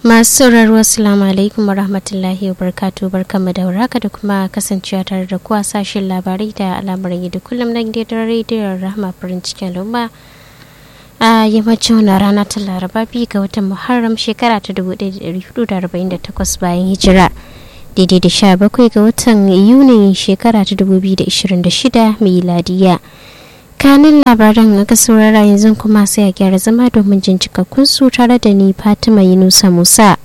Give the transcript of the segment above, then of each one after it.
masu sauraro assalamu alaikum warahmatullahi wabarakatuh barkamu da warhaka da kuma kasancewa tare da kuwa sashen labarai da al'amuran yadda kullum na gidan rediyon rahama farin cikin lumba a yammacin wani rana ta laraba biyu ga watan muharram shekara ta 1448 bayan hijira daidai da sha bakwai ga watan yuni shekara ta 2026 miladiya kanin labaran aka saurara yanzu kuma sai a gyara zama domin jin cikakkun su tare da ni fatima yunusa musa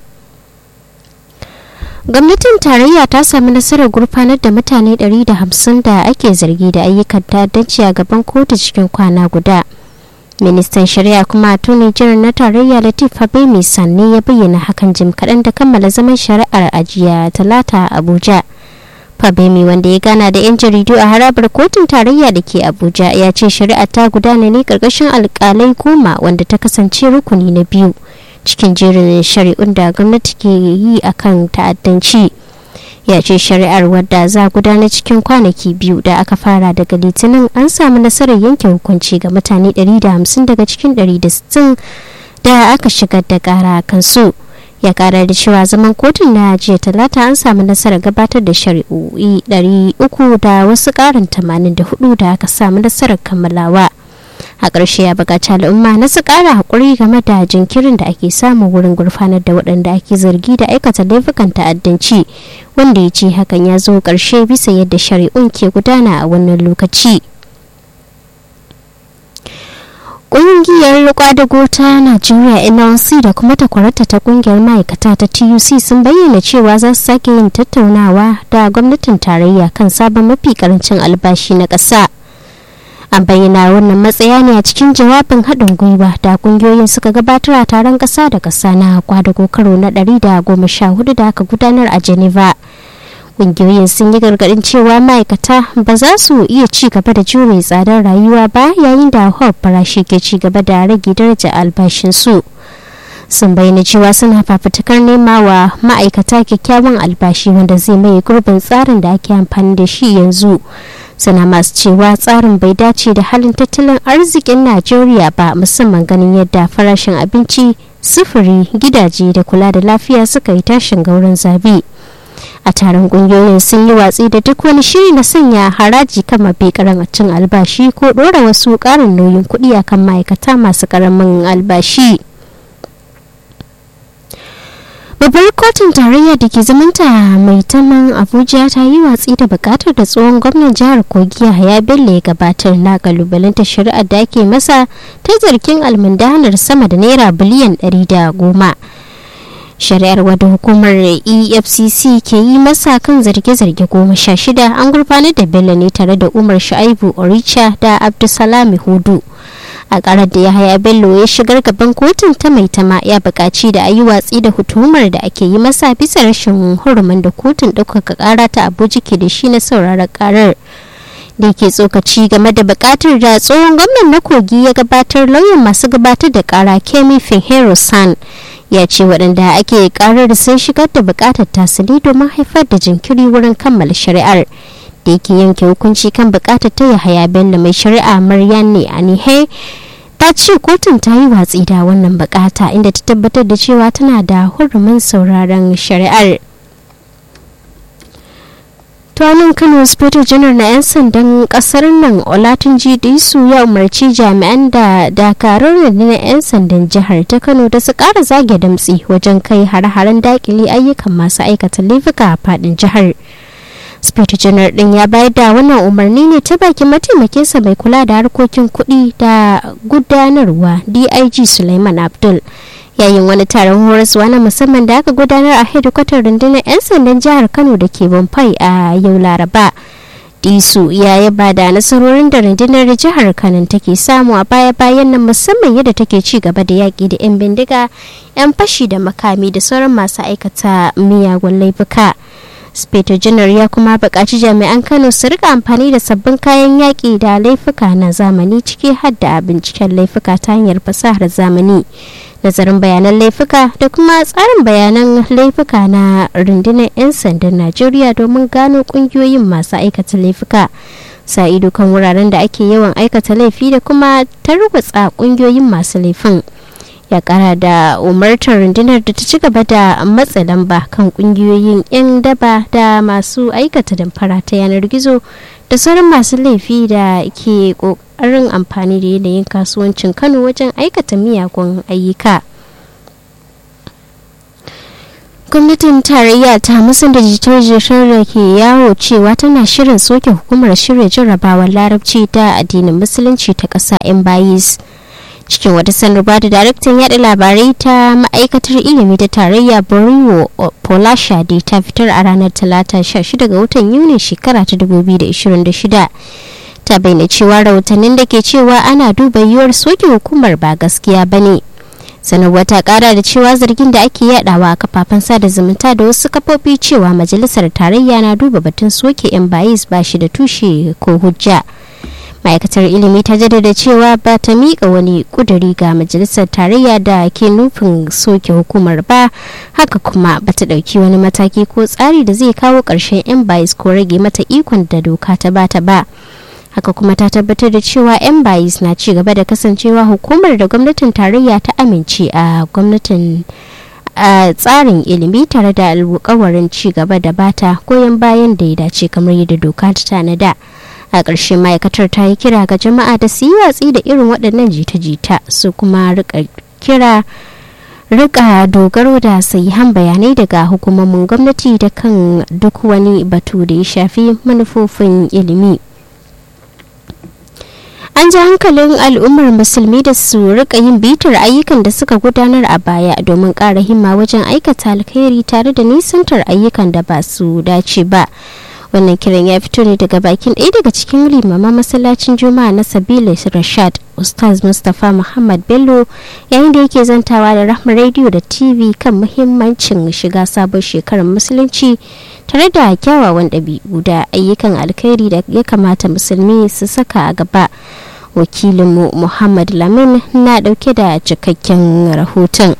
gwamnatin tarayya ta sami nasarar gurfanar da mutane 150 da ake zargi da ayyukan ta'addanci a gaban kotu cikin kwana guda ministan shari'a kuma attorney general na tarayya latif habemi sanne ya bayyana hakan jim kaɗan da kammala zaman shari'ar ajiya talata abuja Fabemi wanda ya gana da 'yan jaridu a harabar kotun tarayya da ke Abuja ya ce shari'a ta gudana ne karkashin alkalai goma wanda ta kasance rukuni na biyu cikin jerin shari'un da gwamnati ke yi akan ta'addanci. Ya ce shari'ar wadda za gudana cikin kwanaki biyu da aka fara daga litinin an samu nasarar yanke hukunci ga mutane 150 daga cikin 160 da aka shigar da kara kansu. ya kara da cewa zaman kotun na jiya talata an samu nasarar gabatar da shari'o'i 300 da wasu karin 84 da aka samu nasarar kammalawa a ƙarshe ya buƙaci al'umma na su ƙara haƙuri game da jinkirin da ake samu wurin gurfanar da waɗanda ake zargi da aikata laifukan ta'addanci wanda ya ce hakan ya zo ƙarshe bisa yadda shari'un ke gudana a wannan lokaci. Ƙungiyar kwadago ta Najeriya NLC da kuma takwarata ta ƙungiyar ma'aikata ta TUC sun bayyana cewa za su sake yin tattaunawa da gwamnatin tarayya kan sabon mafi karancin albashi na ƙasa. An bayyana wannan matsaya ne a cikin jawabin haɗin gwiwa da ƙungiyoyin suka gabatar a taron ƙasa da ƙasa na kwadago karo na ɗari da goma sha hudu da aka gudanar a Geneva. kungiyoyin sun yi gargadin cewa ma'aikata ba za su iya ci gaba da jure tsadar rayuwa ba yayin da hawar farashi ke ci gaba da rage daraja albashinsu sun bayyana cewa suna fafutukar nema wa ma'aikata kyakkyawan albashi wanda zai mai gurbin tsarin da ake amfani da shi yanzu suna masu cewa tsarin bai dace da halin tattalin arzikin najeriya ba musamman ganin yadda farashin abinci sufuri gidaje da kula da lafiya suka yi tashin gaurin zabi a taron kungiyoyin sun yi watsi da duk wani shiri na sanya haraji kan mafi karancin albashi ko dora wasu karin nauyin kuɗi akan ma'aikata masu karamin albashi babbar kotun tarayya da ke zamanta mai taman abuja ta yi watsi da bukatar da tsohon gwamnan jihar kogi ya bello ya gabatar na kalubalanta shari'ar da ake masa ta zargin almundanar sama da naira biliyan 110 shari'ar wadda hukumar efcc ke yi masa kan zarge-zarge goma sha shida an gurfanar da bello ne tare da umar shu'aibu oricha da abdulsalami hudu a karar da ya haya bello ya shigar gaban kotun ta mai tama ya buƙaci da a yi watsi da hutumar da ake yi masa bisa rashin hurumin da kotun ɗaukaka ƙara ta abuja ke da shi na sauraron ƙarar da ke tsokaci game da bukatar da tsohon gwamnan na kogi ya gabatar lauyan masu gabatar da kara kemi finhero san ya ce waɗanda ake karar sun shigar da bukatar tasiri domin haifar da jinkiri wurin kammala shari'ar da yake yanke hukunci kan bukatar ta yahaya bello mai shari'a maryam ne anihe ta ce kotun ta yi watsi da wannan bukata inda ta tabbatar da cewa tana da hurumin sauraron shari'ar tuwanin kano inspector janar na 'yan sandan kasar nan olatunji disu ya umarci jami'an da dakarun na 'yan sandan jihar ta kano da su kara zage damtsi wajen kai hare-haren dakile ayyukan masu aikata laifuka a fadin jihar inspector janar din ya bayar da wannan umarni ne ta bakin mataimakinsa mai kula da harkokin kuɗi da gudanarwa dig suleiman abdul yayin wani taron horaswa na musamman da aka gudanar a hedikwatar rundunar 'yan sandan jihar kano da ke bamfai a yau laraba disu ya yaba da nasarorin da rundunar jihar kano take samu a baya-bayan nan musamman yadda take ci gaba da yaƙi da 'yan bindiga 'yan fashi da makami da sauran masu aikata miyagun laifuka speto janar ya kuma buƙaci jami'an kano su rika amfani da sabbin kayan yaƙi da laifuka na zamani ciki har da binciken laifuka ta hanyar fasahar zamani nazarin bayanan laifuka da kuma tsarin bayanan laifuka na rundunar 'yan sandan najeriya domin gano kungiyoyin masu aikata laifuka sa ido kan wuraren da ake yawan aikata laifi da kuma tarwatsa kungiyoyin masu laifin ya kara da umartar rundunar da ta ci gaba da matsa lamba kan kungiyoyin 'yan daba da masu aikata damfara ta yanar gizo da sauran masu laifi da ke kokarin amfani da yanayin kasuwancin kano wajen aikata miyagun ayyuka gwamnatin tarayya ta musan da jitar-jitar da ke yawo cewa tana shirin soke hukumar shirya jarrabawar larabci ta addinin musulunci ta ƙasa yan bayis cikin wata sanarwa da daraktan yada labarai ta ma'aikatar ilimi ta tarayya boriwo polashade ta fitar a ranar talata 16 ga watan yuni shekara ta 2026 ta bayyana cewa rahotannin da ke cewa ana duba yiwuwar soke hukumar ba gaskiya ba ne sanarwa ta kara da cewa zargin da ake yadawa a kafafen sada zumunta da wasu kafofi cewa majalisar tarayya na duba batun soke yan bayis ba shi da tushe ko hujja ma'aikatar ilimi ta jaddada cewa ba ta miƙa wani ƙuduri ga majalisar tarayya da ke nufin soke hukumar ba haka kuma ba ta ɗauki wani mataki ko tsari da zai kawo ƙarshen yan bayis ko rage mata ikon da doka ta bata ba haka kuma ta tabbatar da cewa yan bayis na ci gaba da kasancewa hukumar da gwamnatin tarayya ta amince a gwamnatin a tsarin ilimi tare da alkawarin ci gaba da bata goyon bayan da ya dace kamar yadda doka ta tanada a ƙarshe ma'aikatar ta yi kira ga jama'a da su yi watsi da irin waɗannan jita-jita su kuma rika kira rika dogaro da sahihan bayanai daga hukumomin gwamnati da kan duk wani batu da ya shafi manufofin ilimi an ji hankalin al'ummar musulmi da su rika yin bitar ayyukan da suka gudanar a baya domin ƙara himma wajen aikata alkhairi tare da nisantar ayyukan da ba su dace ba wannan kiran ya fito ne daga bakin ɗaya daga cikin limaman masallacin juma'a na sabila rashad ustaz mustapha muhammad bello yayin da yake zantawa da rahmar rediyo da tv kan muhimmancin shiga sabon shekarar musulunci tare da kyawawan ɗabi'u da ayyukan alkhairi da ya kamata musulmi su saka a gaba wakilinmu muhammad lamin na ɗauke da cikakken rahoton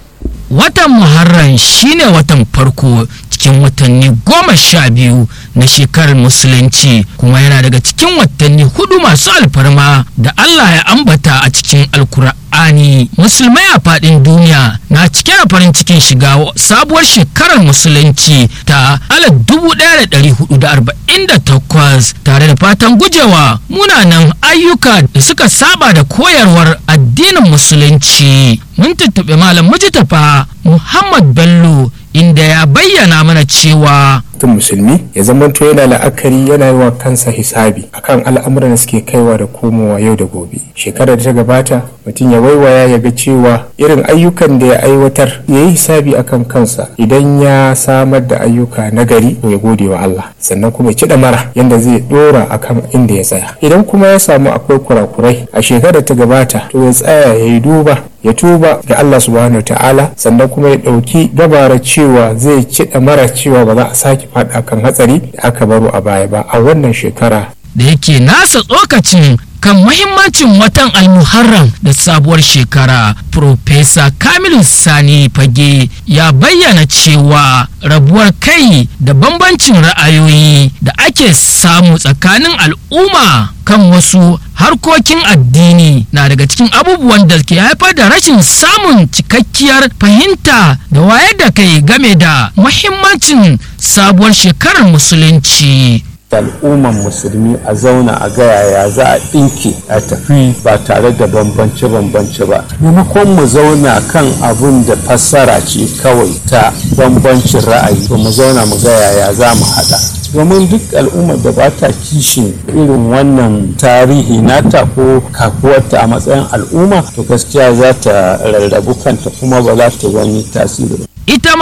watan muharram shine watan farko cikin watanni goma sha biyu na shekarar musulunci kuma yana daga cikin watanni hudu masu alfarma da Allah ya ambata a cikin alkur'ani musulmai a fadin duniya na cike da farin cikin shiga sabuwar shekarar musulunci ta alif dubu ɗaya da ɗari hudu da arba'in da takwas tare da fatan gujewa munanan ayyuka da suka saba da koyarwar addinin musulunci mun tuntuɓe malam mujitafa muhammad bello inda ya bayyana mana cewa mutum musulmi ya zamanto yana la'akari yana yi wa kansa hisabi akan al'amuran da suke kaiwa da komowa yau da gobe shekarar da ta gabata mutum ya waiwaya ya ga cewa irin ayyukan da ya aiwatar ya yi hisabi akan kansa idan ya samar da ayyuka na gari to ya gode wa Allah sannan kuma ya ci mara yanda zai dora akan inda ya tsaya idan kuma ya samu akwai kurakurai a shekarar ta gabata to ya tsaya ya yi duba ya tuba ga Allah subhanahu ta'ala sannan kuma ya ɗauki gabara cewa zai ci mara cewa ba za a sake faɗa kan hatsari da aka baro a baya ba a wannan shekara da yake nasa tsokacin kan mahimmancin watan almuharram da sabuwar shekara Profesa Kamilu Sani Fage ya bayyana cewa rabuwar kai da bambancin ra'ayoyi da ake samu tsakanin al'umma kan wasu harkokin addini na daga cikin abubuwan da ke haifar da rashin samun cikakkiyar fahimta da wayar da kai game da mahimmancin sabuwar shekarar musulunci. al'umman musulmi a zauna a ga yaya za a ɗinke a tafi ba tare da bambance-bambance ba maimakon mu zauna kan abun da fassara ce kawai ta bambancin ra'ayi to mu zauna mu ga yaya za mu haɗa domin duk al'ummar da ba ta kishin irin wannan tarihi nata ko kakuwarta a matsayin al'umma to gaskiya za ta rarrabu kanta kuma ba za ta wani tasiri ba ita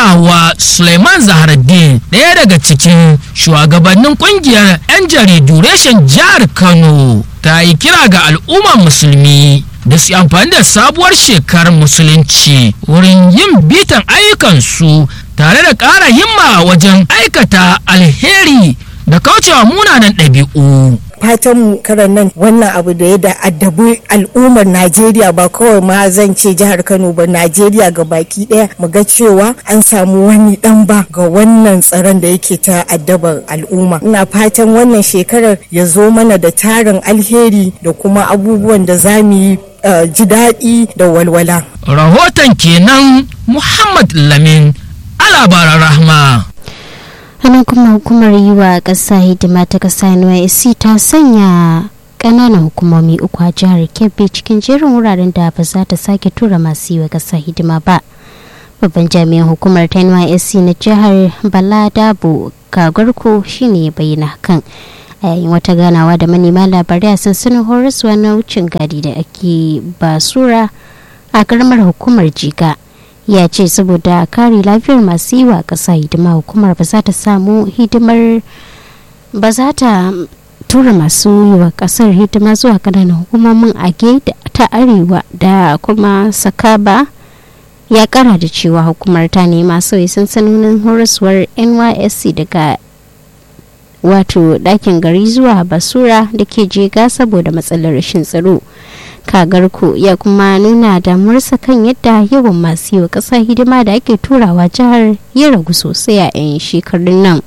wa suleiman zaharaddin ɗaya daga cikin shugabannin kungiyar 'yan jaridu reshen jihar kano ta yi kira ga al'ummar musulmi da su amfani da sabuwar shekarar musulunci wurin yin bitan ayyukansu tare da ƙara himma wajen aikata alheri da kaucewa munanan ɗabi'u. fatan karan nan wannan abu da ya da addabi al'ummar najeriya ba kawai ma zan ce jihar kano ba najeriya ga baki daya mu ga cewa an samu wani dan ba ga wannan tsaron da yake ta addabar al'umma ina fatan wannan shekarar ya zo mana da tarin alheri da kuma abubuwan da za mu yi ji daɗi da walwala rahoton kenan muhammad lamin alabaran rahma hannun kuma hukumar yi wa ƙasa hidima ta ƙasa nysc ta sanya ƙananan hukumomi uku a jihar kebbi cikin jerin wuraren da ba za ta sake tura masu yi wa ƙasa hidima ba babban jami'an hukumar ta nysc na jihar bala dabo gagarko shine ya bayyana hakan a yayin wata ganawa da manema labarai a sansanin horaswa na wucin gadi da ake basura a karamar hukumar jiga ya ce saboda kare lafiyar masu yi wa ƙasa hidima hukumar ba za ta samu hidimar ba za ta tura masu yi wa ƙasar hidima zuwa kananan hukumomin age ta arewa da kuma sakaba ya kara da cewa hukumar ta nema sauyi sansanonin horaswar nysc daga wato ɗakin gari zuwa basura da ke jega saboda matsalar rashin tsaro kagarku ya kuma nuna damuwarsa kan yadda yawan masu yi wa ƙasa hidima da ake turawa jihar ya ragu sosai a 'yan shekarun nan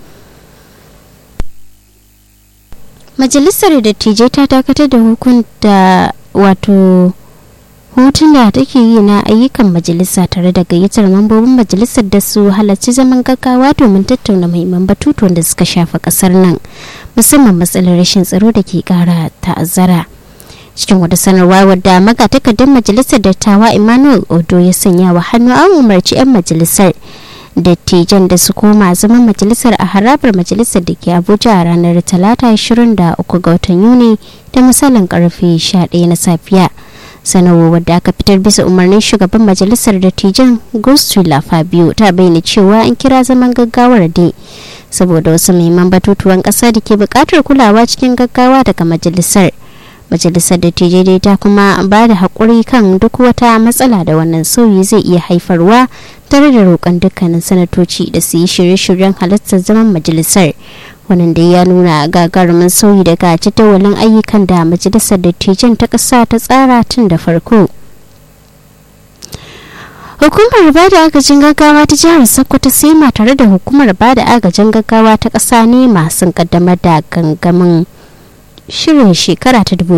majalisar dattijai ta dakatar da hukunta wato hutun da take yi na ayyukan majalisa tare da gayyatar mambobin majalisar da su halarci zaman gaggawa domin tattauna muhimman batutuwan da suka shafa kasar nan musamman matsalar rashin tsaro da ke kara ta'azzara cikin wata sanarwa wadda magatakardar majalisar dattawa emmanuel odo ya sanya wa hannu an umarci 'yan majalisar dattijan da su koma zaman majalisar a harabar majalisar da ke abuja a ranar talata 23 ga watan yuni da misalin karfe 11 na safiya sanarwar wadda aka fitar bisa umarnin shugaban majalisar dattijan gustula fabio ta bayyana cewa an kira zaman gaggawar dai saboda wasu muhimman batutuwan kasa da ke bukatar kulawa cikin gaggawa daga majalisar majalisar dattijai dai ta kuma ba da haƙuri kan duk wata matsala da wannan sauyi zai iya haifarwa tare da roƙon dukkanin sanatoci da su yi shirye-shiryen halartar zaman majalisar wannan da ya nuna gagarumin sauyi daga jadawalin ayyukan da majalisar dattijan ta ƙasa ta tsara tun da farko hukumar ba da agajin gaggawa ta jihar sokoto sema tare da hukumar ba da agajin gaggawa ta ƙasa ne masu kaddamar da gangamin shirin shekara ta